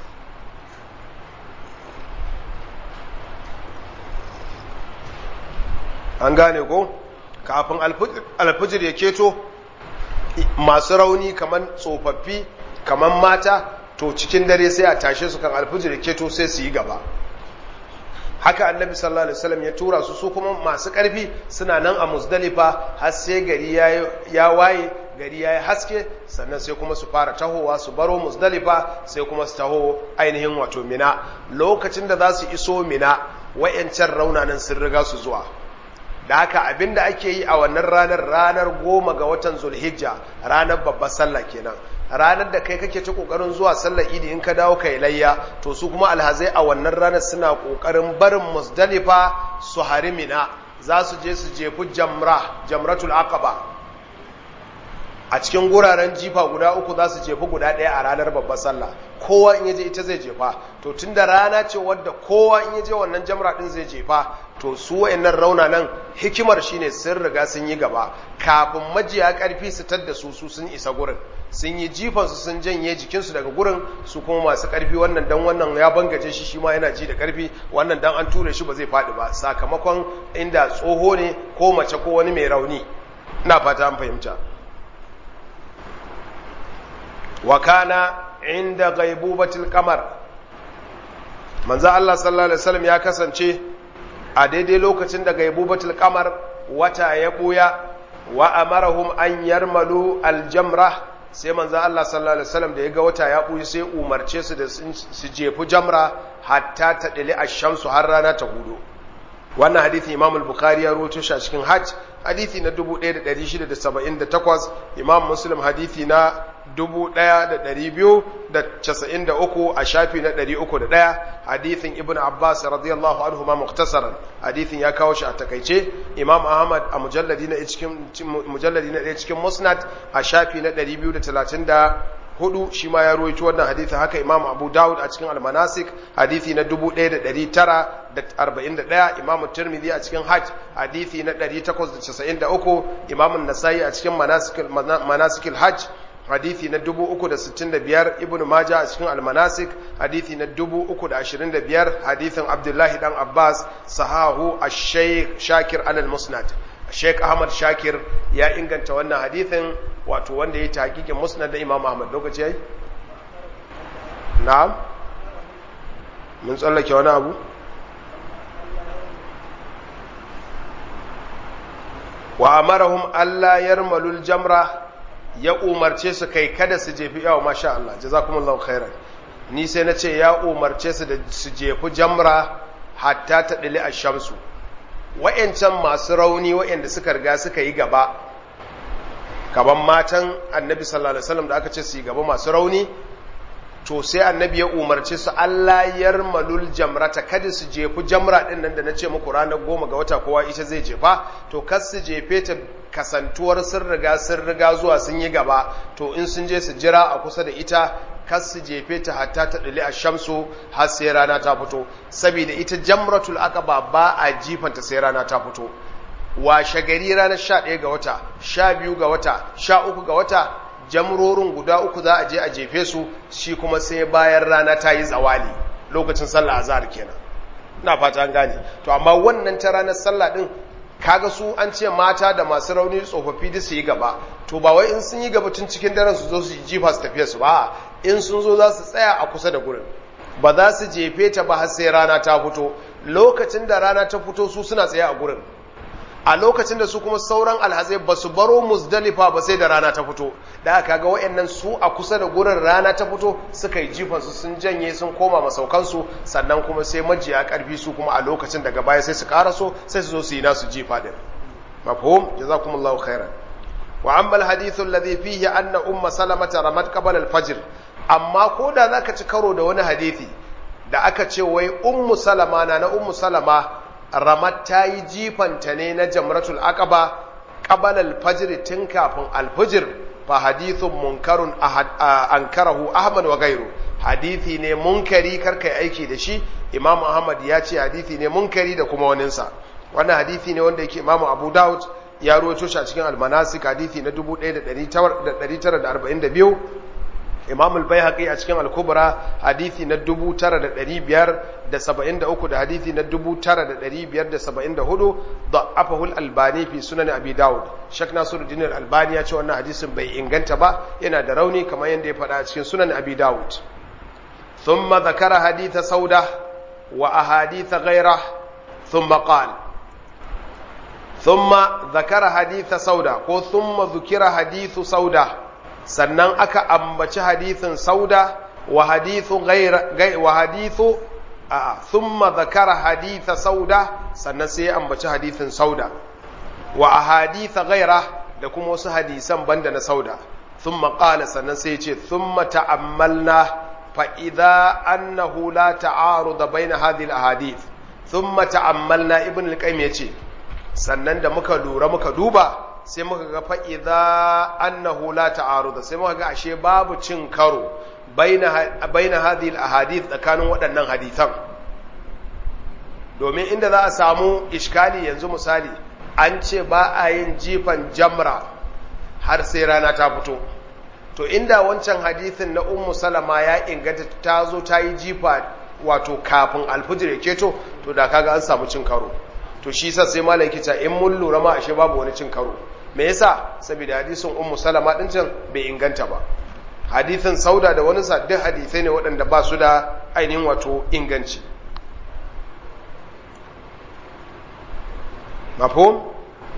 an gane ko kafin alfajr ya keto masu rauni kaman tsofaffi kaman mata to cikin dare sai a tashe su kan alfajr ya keto sai su yi gaba haka annabi sallallahu alaihi wasallam ya tura su su kuma masu ƙarfi suna nan a muzdalifa har sai gari ya waye gari ya yi haske sannan sai kuma su fara tahowa su baro muzdalifa sai kuma su taho ainihin wato mina lokacin da za su iso mina wayancan raunanan sun riga su zuwa da haka abinda ake yi a wannan ranar ranar goma ga watan zulhijja ranar babbar sallah kenan ranar da kai kake ta kokarin zuwa sallar idi in ka dawo kai layya to su kuma alhazai a wannan ranar suna kokarin barin musdalifa su harimina za su je su jefi jamra jamratul aqaba a cikin guraren jifa guda uku za su jefi guda ɗaya a ranar babbar sallah kowa in yaje ita zai jefa to tunda rana ce wadda kowa in yaje wannan jamra din zai jefa to su wayannan rauna nan hikimar shine sun riga sun yi gaba kafin majiya karfi su tadda su su sun isa gurin sun yi jifan su sun janye jikinsu daga gurin su kuma masu karfi wannan dan wannan ya bangaje shi shi ma yana ji da karfi wannan dan an ture shi ba zai faɗi ba sakamakon inda tsoho ne ko mace ko wani mai rauni ina fata an fahimta wa kana inda ghaibubatil qamar manzo Allah sallallahu alaihi wasallam ya kasance a daidai lokacin da gaibubatul qamar wata ya buya wa amarahum an yarmalu aljamra sai manzo Allah sallallahu alaihi wasallam da ya ga wata ya buyi sai umarce su da su jefu jamra hatta ta dali ash-shamsu har rana ta hudu wannan hadisi Imam al-Bukhari ya rawaito shi a cikin Hajj hadisi na 1678 Imam Muslim hadisi na 1293 a shafi na 301 hadisin Ibn Abbas radiyallahu anhu ma muktasaran hadisin ya kawo shi a takaice Imam Ahmad a mujalladi na cikin mujalladi na cikin Musnad a shafi na 230 hudu shi ma ya ruwaito wannan hadithi haka imam abu dawud a cikin almanasik hadithi na 1941 imam tirmidhi a cikin hajj hadithi na 893 imam nasai a cikin manasikil hajj hadithi na 365 ibnu majah a cikin almanasik hadithi na 325 hadithin abdullahi dan abbas sahahu ash-shaykh shakir al-musnad Sheikh Ahmad Shakir ya inganta wannan hadithin wato wanda ya hakikin musnad da Imam Ahmad lokaci yayi na'am mun tsallake wani abu wa amarahum alla yarmalul jamra ya umarce su kai kada su jefi yawa masha Allah jazakumullahu khairan ni sai na ce ya umarce su da su jefi jamra hatta ta dili ash-shamsu wa'yancan masu rauni wa'yanda suka riga suka yi gaba gaban matan annabi sallallahu alaihi wasallam da aka ce su yi gaba masu rauni to sai annabi ya umarci su Allah yarmalul jamrata kada su jefu jamra din nan da nace muku ranar goma ga wata kowa ita zai jefa to kas su jefe ta kasantuwar sun riga sun riga zuwa sun yi gaba to in sun je su jira a kusa da ita kas su jefe ta hatta ta dali shamsu har sai rana ta fito saboda ita jamratul aqaba ba a jifanta sai rana ta fito washe gari ranar 11 ga wata 12 ga wata 13 ga wata jamrorin guda uku za a je a jefe su shi kuma sai bayan rana ta yi zawali lokacin sallah azhar kenan ina fata an gane to amma wannan ta ranar sallah din kaga su an ce mata da masu rauni tsofaffi da su yi gaba to ba wai in sun yi gaba tun cikin daren su zo su jifa su tafiya su ba in sun zo za su tsaya a kusa da gurin ba za su jefe ta ba har sai rana ta fito lokacin da rana ta fito su suna tsaye a gurin a lokacin da su kuma sauran alhazai ba su baro musdalifa ba sai da rana ta fito da aka ga wayannan su a kusa da gurin rana ta fito suka yi jifansu sun janye sun koma masaukansu sannan kuma sai majiya karfi su kuma a lokacin daga baya sai su karaso sai su zo su yi nasu jifa din mafhum jazakumullahu khairan wa amma alhadithu alladhi fihi anna umma salamata ramat qabla alfajr amma ko da zaka ci karo da wani hadisi da aka ce wai ummu salama na na ummu salama ramat ta yi jifanta ne na jamratul aqaba qabala alfajr tun kafin alfajr fa hadithun munkarun ankarahu ahmad wa gairu hadithi ne munkari karkai aiki da shi imam ahmad ya ce hadithi ne munkari da kuma waninsa wannan hadithi ne wanda yake imam abu daud ya ruwaito shi a cikin almanasik hadithi na 1942 imam al-baihaqi a cikin al-kubra hadithi na 9573 da hadithi na 9574 da'afahu al-albani fi sunan abi daud shak nasiruddin al-albani ya ce wannan hadisin bai inganta ba yana da rauni kamar yadda ya faɗa a cikin sunan abi daud thumma dhakara haditha sauda wa ahadith ghayra thumma qala thumma dhakara haditha sauda ko thumma dhukira hadithu sauda sannan aka ambaci hadithin sauda wa hadithu ghayra wa hadithu a thumma dhakara haditha sauda sannan sai ya ambaci hadithin sauda wa ahaditha ghayra da kuma wasu hadisan banda na sauda thumma qala sannan sai ya ce thumma ta'ammalna fa idza annahu la ta'arud baina hadhihi al-ahadith thumma ta'ammalna ibn al-qayyim yace sannan da muka lura muka duba sai muka ga fa'iza annahu la ta'aruda sai muka ga ashe babu cin karo baina hadhihi al-ahadith tsakanin waɗannan hadisan domin inda za a samu iskali yanzu misali an ce ba a yin jifan jamra har sai rana ta fito to inda wancan hadithin na ummu salama ya inganta ta zo ta yi jifa wato kafin alfijir ya keto to da kaga an samu cin karo to shi sa sai malam kita in mun lura ma ashe babu wani cin karo me yasa saboda hadisin ummu salama din can bai inganta ba hadisin sauda da wani sa duk hadisai ne waɗanda ba su da ainihin wato inganci mafhum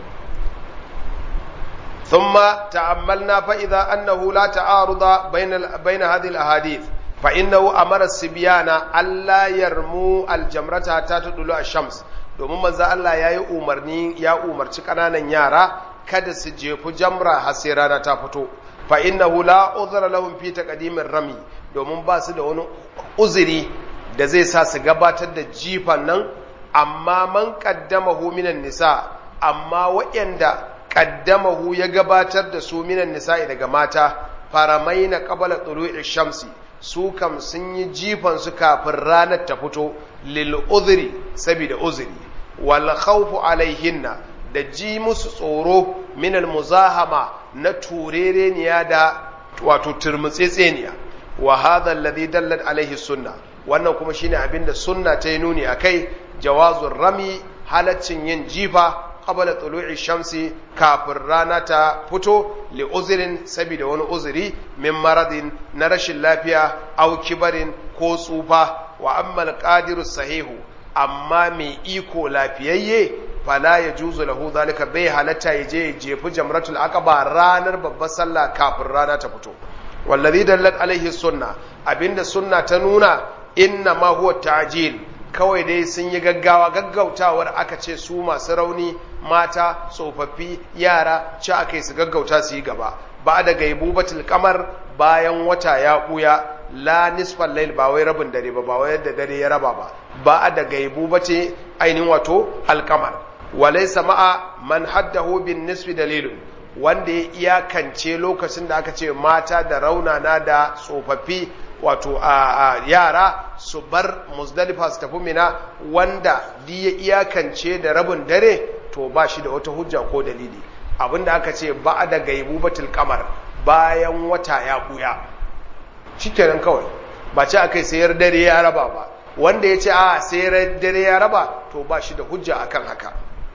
ثم تأملنا فإذا أنه لا تعارض بين بين هذه الأحاديث فإنه أمر السبيان ألا يرموا الجمرة حتى تطلع الشمس domin manzo Allah ya yi umarni ya umarci ƙananan yara kada su jefu jamra har sai rana ta fito fa innahu la udhra lahum fi taqdimin rami domin ba su da wani uzuri da zai sa su gabatar da jifan nan amma man qaddamahu minan nisa amma waɗanda qaddamahu ya gabatar da su minan nisa'i daga mata faramaina qabla tulu'i shamsi su kam sun yi jifan su kafin ranar ta fito lil uzri saboda uzuri wal khawfu alaihinna da ji musu tsoro min al muzahama na turereniya da wato turmutsetseniya wa hadha alladhi dallat alaihi sunna wannan kuma shine abinda sunna ta yi nuni akai jawazur rami halaccin yin jifa qabla tulu'i shamsi kafin rana ta fito li uzirin saboda wani uzuri min maradin na rashin lafiya au kibarin ko tsufa wa ammal qadiru sahihu amma mai iko lafiyayye fala ya juzu lahu zalika bai halatta ya je jefi jamratul aqaba ranar babbar sallah kafin rana ta fito wallazi dallat alaihi sunna abinda sunna ta nuna inna ma huwa ta'jil kawai dai sun yi gaggawa gaggautawar aka ce su masu rauni mata tsofaffi yara ci aka yi su gaggauta su yi gaba ba da gaibu batul kamar bayan wata ya buya la nisfal lail ba wai rabin dare ba ba wai yadda dare ya raba ba ba da gaibu bace ainihin wato alkamar walaysa ma'a man haddahu bin nisfi dalilun wanda ya iyakance lokacin da aka ce mata da raunana da tsofaffi wato a yara su bar muzdalifa su tafi mina wanda di ya iyakance da rabin dare to ba shi da wata hujja ko dalili abinda aka ce ba da gaibu batul kamar bayan wata ya buya shikenan kawai ba ce akai sayar dare ya raba ba wanda ya ce a sayar dare ya raba to ba shi da hujja akan haka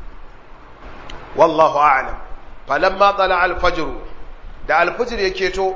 wallahu a'lam falamma tsala al-fajr da al-fajr yake to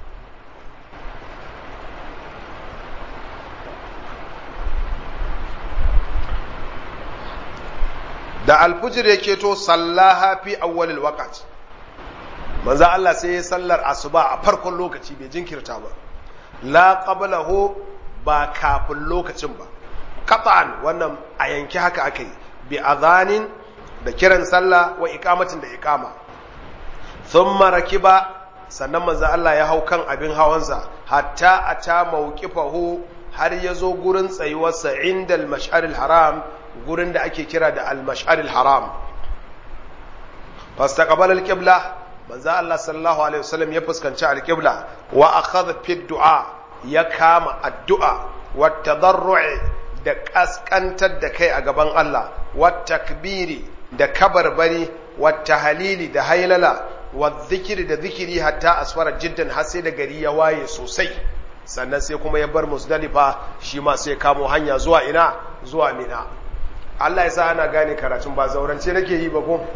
da alfujir ya keto sallaha fi awwalil waqt manzo Allah sai ya sallar asuba a farkon lokaci bai jinkirta ba la qablahu ba kafin lokacin ba qat'an wannan a yanki haka akai bi adhanin da kiran sallah wa iqamatin da iqama thumma rakiba sannan manzo Allah ya hau kan abin hawansa hatta ata mawqifahu har yazo gurin tsayuwarsa indal mash'aril haram gurin da ake kira da al-mash'aril haram fastaqbala al-qibla manzo Allah sallallahu alaihi wasallam ya fuskanci al-qibla wa akhadha fi du'a ya kama addu'a wa tadarru'i da kaskantar da kai a gaban Allah wa takbiri da kabarbari wa tahlili da hailala wa zikiri da zikiri hatta asfara jiddan har sai da gari ya waye sosai sannan sai kuma ya bar musdalifa shi ma sai kamo hanya zuwa ina zuwa mina Allah ya sa ana gane karatun ba zaurance nake yi ba ko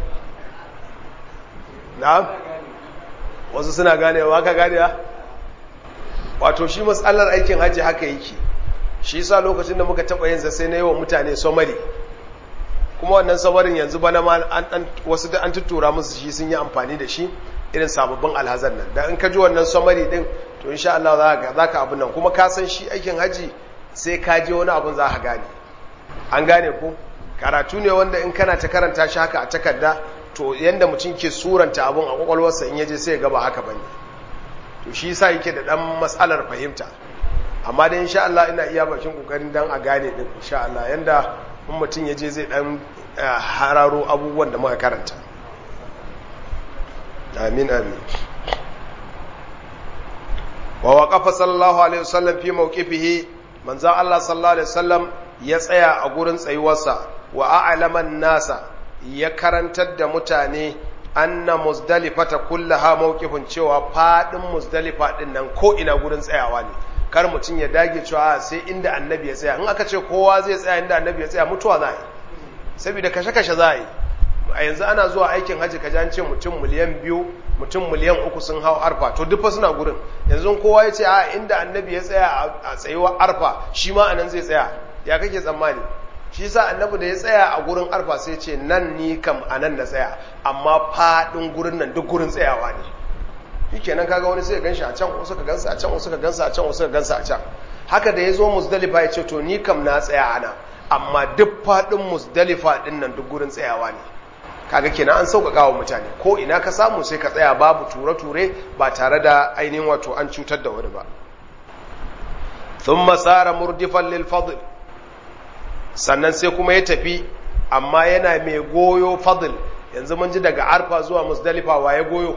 na'am wasu suna ganewa ka gane ya wato shi matsalar aikin hajji haka yake shi yasa lokacin da muka taba yin sa sai na yi wa mutane somari kuma wannan samarin yanzu bana ma an wasu da an tuttura musu shi sun yi amfani da shi irin sababbin alhazan nan da in ka ji wannan somari din to insha Allah za ka za ka abin nan kuma ka san shi aikin haji sai ka je wani abin za ka gane an gane ko karatu ne wanda in kana ta karanta shi haka a takarda to yanda mutum ke suranta abun a kwakwalwarsa in yaje sai ya gaba haka bane to shi yasa yake da dan matsalar fahimta amma dai insha Allah ina iya bakin kokarin dan a gane din insha Allah yanda in mutum yaje zai dan hararo abubuwan da muka karanta amin amin wa waqafa sallallahu alaihi wasallam fi mawqifihi manzo Allah sallallahu alaihi wasallam ya tsaya a gurin tsayuwarsa wa a'laman nasa ya karantar da mutane anna muzdalifata kullaha mawqifun cewa fadin muzdalifa din nan ko ina gurin tsayawa ne kar mutum ya dage cewa sai inda annabi ya tsaya in aka ce kowa zai tsaya inda annabi ya tsaya mutuwa za a yi saboda kashe-kashe za a yi a yanzu ana zuwa aikin hajji ka an ce mutum miliyan biyu mutum miliyan uku sun hau arfa to duk suna gurin yanzu kowa ya ce a inda annabi ya tsaya a tsayuwar arfa shi ma anan zai tsaya ya kake tsammani shi sa annabi da ya tsaya a gurin arfa sai ce nan ni kam a nan na tsaya amma faɗin gurin nan duk gurin tsayawa ne shi kenan kaga wani sai gan shi a can wasu ka gansa a can wasu ka gansa a can wasu ka gansa a can haka da ya zo musdalifa ya ce to ni kam na tsaya ana amma duk faɗin musdalifa ɗin nan duk gurin tsayawa ne kaga kenan an sauƙaƙa wa mutane ko ina ka samu sai ka tsaya babu ture-ture ba tare da ainihin wato an cutar da wani ba thumma sara murdifan lil fadl sannan sai kuma ya tafi amma yana mai goyo fadl yanzu mun ji daga arfa zuwa musdalifa wa ya goyo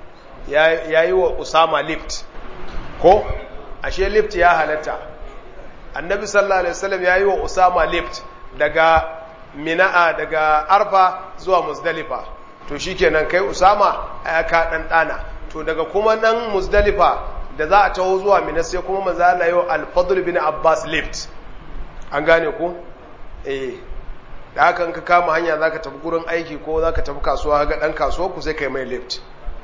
ya yi wa usama lift ko ashe lift ya halatta annabi sallallahu alaihi wasallam ya yi wa usama lift daga mina'a daga arfa zuwa musdalifa to shikenan kai usama ya ka dan dana to daga kuma nan musdalifa da za a taho zuwa mina sai kuma manzo Allah yau al-fadl bin abbas lift an gane ku eh da haka in ka kama hanya zaka tafi gurin aiki ko zaka tafi kasuwa ga dan kasuwa ku sai kai mai lift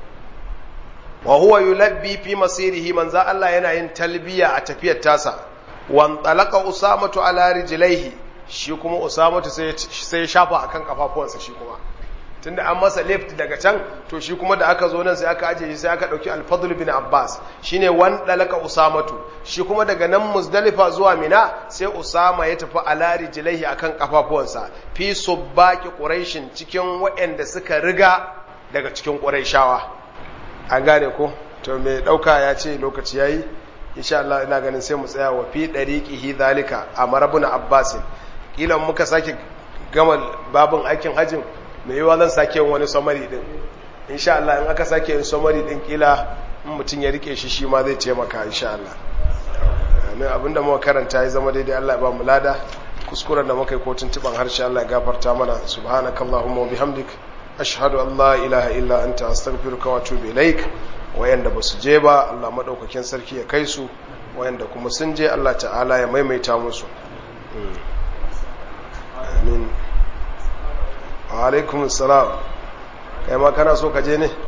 wa huwa yulabbi fi masirihi manzo Allah yana yin talbiya a tafiyar tasa wan talaqa usamatu ala rijlaihi shi kuma usamatu sai sai shafa akan kafafuwansa shi kuma tunda an masa lift daga can to shi kuma da aka zo nan sai aka aje shi sai aka dauki al-fadl bin abbas shine wan dalaka usamatu shi kuma daga nan muzdalifa zuwa mina sai usama ya tafi ala rijlaihi akan kafafuwansa fi subbaqi quraishin cikin waɗanda suka riga daga cikin quraishawa an gane ko to mai dauka ya ce lokaci yayi insha Allah ina ganin sai mu tsaya wa fi dariqihi zalika amarabuna abbasin kila muka sake gama babin aikin hajjin mai yiwa zan sake yin wani samari din insha Allah in aka sake yin samari din kila in mutum ya rike shi shi ma zai taimaka insha Allah amin abinda muka karanta ya zama daidai Allah ya ba mu lada kuskuren da muka yi ko tuntuban harshe Allah ya gafarta mana subhanakallahumma wa bihamdik ashhadu an la ilaha illa anta astaghfiruka wa atubu ilaik wayanda basu je ba Allah madaukakin sarki ya kai su wayanda kuma sun je Allah ta'ala ya maimaita musu amin alaikum salam kai ma kana so ka je ne